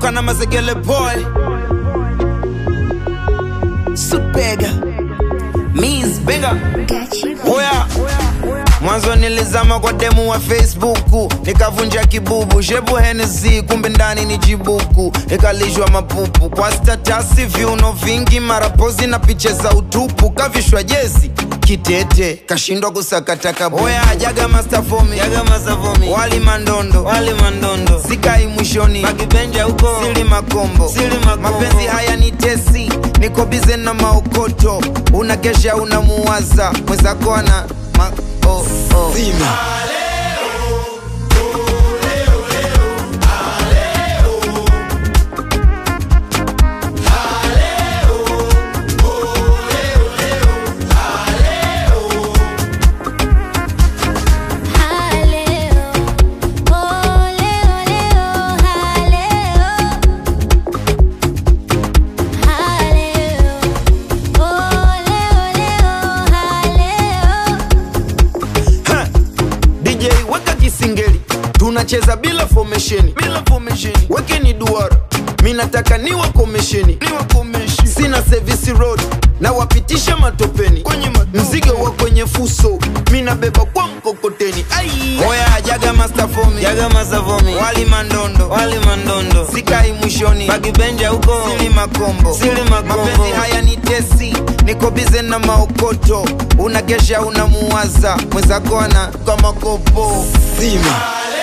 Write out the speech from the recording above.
naruka na mazegele boy supega Miss Bega Oya Mwanzo nilizama kwa demu wa Facebook nikavunja kibubu shebu Hennessy kumbe ndani ni jibuku nikalishwa mapupu kwa statasi viuno vingi marapozi na picha za utupu kavishwa jezi kitete kashindwa kusakata kabu Oya jaga master for me jaga master for me wali mandondo wali mandondo sikai mwishoni makibenja huko sili makombo sili makombo mapenzi haya ni tesi niko bize na maokoto unakesha unamuwaza mwenzako ana ma oh, oh. Zima. Haleo, oh leo leo, haleo, haleo, oh leo leo, haleo. Ha! DJ weka kisingeli tunacheza bila formation bila formation wekeni duara mi nataka niwa komesheni niwa komesheni sina service road na wapitisha matopeni kwenye mzigo wa kwenye fuso mi nabeba kwa mkokoteni ai oya jaga master for me jaga master for me wali mandondo wali mandondo sikai mwishoni bagibenja huko sili makombo sili makombo mapenzi haya ni tesi niko bize na maokoto unakesha unamuwaza mwenzako ana kama kopo zima